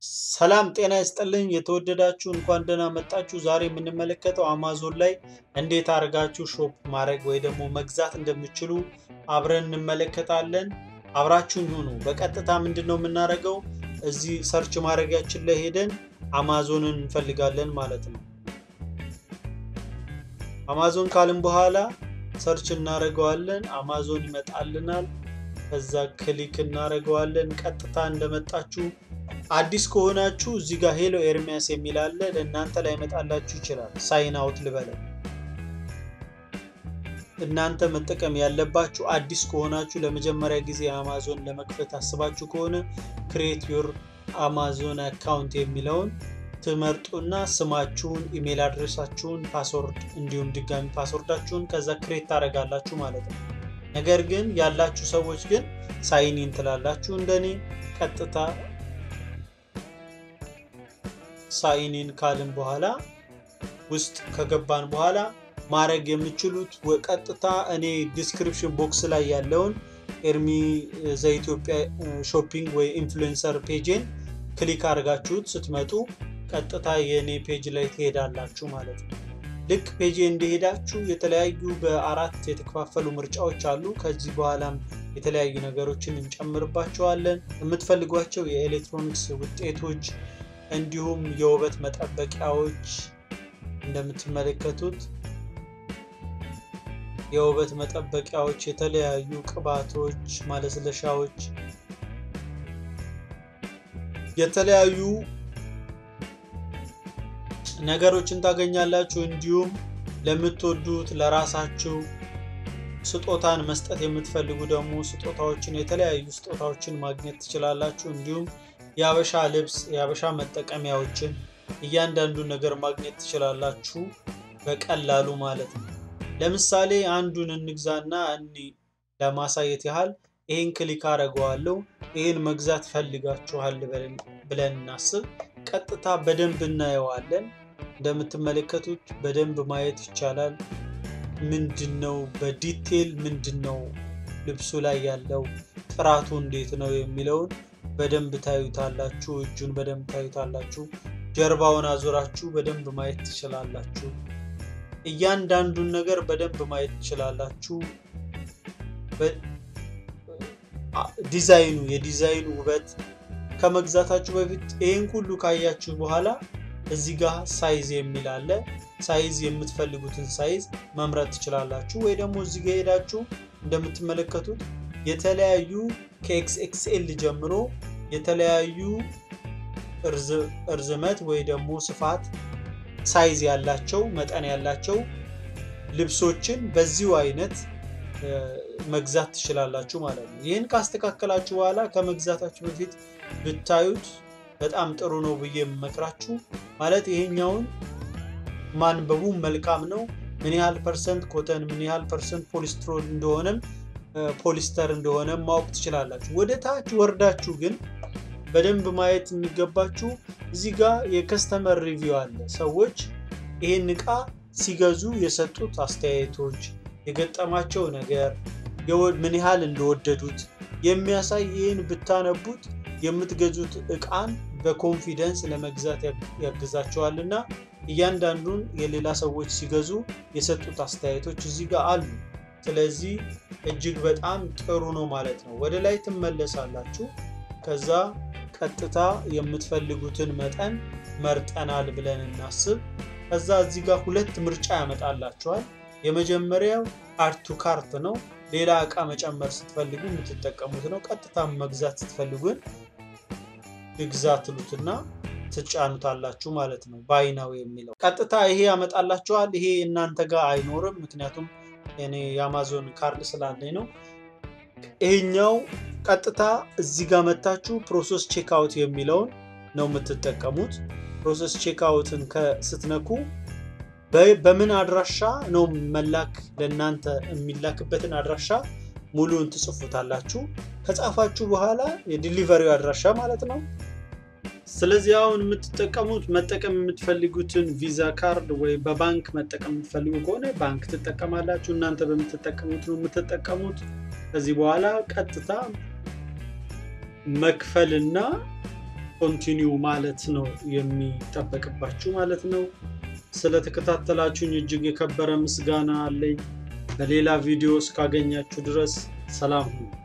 ሰላም ጤና ይስጥልኝ የተወደዳችሁ እንኳን ደህና መጣችሁ። ዛሬ የምንመለከተው አማዞን ላይ እንዴት አድርጋችሁ ሾፕ ማድረግ ወይ ደግሞ መግዛት እንደምችሉ አብረን እንመለከታለን። አብራችሁን ሁኑ። በቀጥታ ምንድን ነው የምናደርገው? እዚህ ሰርች ማድረጊያችን ላይ ሄደን አማዞንን እንፈልጋለን ማለት ነው። አማዞን ካልን በኋላ ሰርች እናደርገዋለን። አማዞን ይመጣልናል። ከዛ ክሊክ እናደርገዋለን። ቀጥታ እንደመጣችሁ አዲስ ከሆናችሁ እዚህ ጋር ሄሎ ኤርሚያስ የሚል አለ። ለእናንተ ላይ መጣላችሁ ይችላል። ሳይን አውት ልበለው። እናንተ መጠቀም ያለባችሁ አዲስ ከሆናችሁ ለመጀመሪያ ጊዜ አማዞን ለመክፈት አስባችሁ ከሆነ ክሬት ዮር አማዞን አካውንት የሚለውን ትመርጡና ስማችሁን፣ ኢሜል አድሬሳችሁን፣ ፓስወርድ እንዲሁም ድጋሚ ፓስወርዳችሁን ከዛ ክሬት ታደርጋላችሁ ማለት ነው። ነገር ግን ያላችሁ ሰዎች ግን ሳይኒን ትላላችሁ። እንደኔ ቀጥታ ሳይኒን ካልን በኋላ ውስጥ ከገባን በኋላ ማድረግ የምችሉት ቀጥታ እኔ ዲስክሪፕሽን ቦክስ ላይ ያለውን ኤርሚ ዘኢትዮጵያ ሾፒንግ ወይ ኢንፍሉዌንሰር ፔጅን ክሊክ አድርጋችሁት ስትመጡ ቀጥታ የእኔ ፔጅ ላይ ትሄዳላችሁ ማለት ነው። ልክ ፔጅ እንደሄዳችሁ የተለያዩ በአራት የተከፋፈሉ ምርጫዎች አሉ። ከዚህ በኋላም የተለያዩ ነገሮችን እንጨምርባቸዋለን። የምትፈልጓቸው የኤሌክትሮኒክስ ውጤቶች እንዲሁም የውበት መጠበቂያዎች እንደምትመለከቱት የውበት መጠበቂያዎች፣ የተለያዩ ቅባቶች፣ ማለስለሻዎች፣ የተለያዩ ነገሮችን ታገኛላችሁ። እንዲሁም ለምትወዱት ለራሳችሁ ስጦታን መስጠት የምትፈልጉ ደግሞ ስጦታዎችን የተለያዩ ስጦታዎችን ማግኘት ትችላላችሁ። እንዲሁም የአበሻ ልብስ የአበሻ መጠቀሚያዎችን እያንዳንዱን ነገር ማግኘት ትችላላችሁ በቀላሉ ማለት ነው። ለምሳሌ አንዱን እንግዛና እኒ ለማሳየት ያህል ይህን ክሊክ አደርገዋለሁ። ይህን መግዛት ፈልጋችኋል ብለን እናስብ። ቀጥታ በደንብ እናየዋለን። እንደምትመለከቱት በደንብ ማየት ይቻላል። ምንድን ነው በዲቴል ምንድን ነው ልብሱ ላይ ያለው ጥራቱ እንዴት ነው የሚለውን በደንብ ታዩታላችሁ። እጁን በደንብ ታዩታላችሁ። ጀርባውን አዙራችሁ በደንብ ማየት ትችላላችሁ። እያንዳንዱን ነገር በደንብ ማየት ትችላላችሁ። ዲዛይኑ የዲዛይኑ ውበት ከመግዛታችሁ በፊት ይህን ሁሉ ካያችሁ በኋላ እዚህ ጋር ሳይዝ የሚል አለ። ሳይዝ የምትፈልጉትን ሳይዝ መምረጥ ትችላላችሁ። ወይ ደግሞ እዚህ ጋር ሄዳችሁ እንደምትመለከቱት የተለያዩ ከኤክስ ኤክስኤል ጀምሮ የተለያዩ እርዝመት ወይ ደግሞ ስፋት ሳይዝ ያላቸው መጠን ያላቸው ልብሶችን በዚሁ አይነት መግዛት ትችላላችሁ ማለት ነው። ይህን ካስተካከላችሁ በኋላ ከመግዛታችሁ በፊት ብታዩት በጣም ጥሩ ነው ብዬ የምመክራችሁ ማለት ይሄኛውን ማንበቡ መልካም ነው። ምን ያህል ፐርሰንት ኮተን፣ ምን ያህል ፐርሰንት ፖሊስትሮል እንደሆነም ፖሊስተር እንደሆነ ማወቅ ትችላላችሁ። ወደ ታች ወርዳችሁ ግን በደንብ ማየት የሚገባችሁ እዚህ ጋር የከስተመር ሪቪው አለ። ሰዎች ይህን ዕቃ ሲገዙ የሰጡት አስተያየቶች፣ የገጠማቸው ነገር፣ ምን ያህል እንደወደዱት የሚያሳይ ይህን ብታነቡት የምትገዙት ዕቃን በኮንፊደንስ ለመግዛት ያግዛቸዋል እና እያንዳንዱን የሌላ ሰዎች ሲገዙ የሰጡት አስተያየቶች እዚህ ጋር አሉ። ስለዚህ እጅግ በጣም ጥሩ ነው ማለት ነው። ወደ ላይ ትመለሳላችሁ። ከዛ ቀጥታ የምትፈልጉትን መጠን መርጠናል ብለን እናስብ። ከዛ እዚህ ጋር ሁለት ምርጫ ያመጣላችኋል። የመጀመሪያው አድ ቱ ካርት ነው። ሌላ እቃ መጨመር ስትፈልጉ የምትጠቀሙት ነው። ቀጥታ መግዛት ስትፈልጉን ግዛ ትሉትና ትጫኑታላችሁ ማለት ነው። ባይናው የሚለው ቀጥታ ይሄ ያመጣላችኋል። ይሄ እናንተ ጋር አይኖርም፣ ምክንያቱም እኔ የአማዞን ካርድ ስላለኝ ነው። ይሄኛው ቀጥታ እዚህ ጋር መታችሁ ፕሮሰስ ቼክአውት የሚለውን ነው የምትጠቀሙት። ፕሮሰስ ቼክአውትን ስትነኩ በምን አድራሻ ነው መላክ ለእናንተ የሚላክበትን አድራሻ ሙሉን ትጽፉታላችሁ። ከጻፋችሁ በኋላ የዲሊቨሪው አድራሻ ማለት ነው። ስለዚህ አሁን የምትጠቀሙት መጠቀም የምትፈልጉትን ቪዛ ካርድ ወይ በባንክ መጠቀም የምትፈልጉ ከሆነ ባንክ ትጠቀማላችሁ። እናንተ በምትጠቀሙት ነው የምትጠቀሙት። ከዚህ በኋላ ቀጥታ መክፈልና ኮንቲኒው ማለት ነው የሚጠበቅባችሁ ማለት ነው። ስለተከታተላችሁኝ እጅግ የከበረ ምስጋና አለኝ። በሌላ ቪዲዮ እስካገኛችሁ ድረስ ሰላም ሁኑ።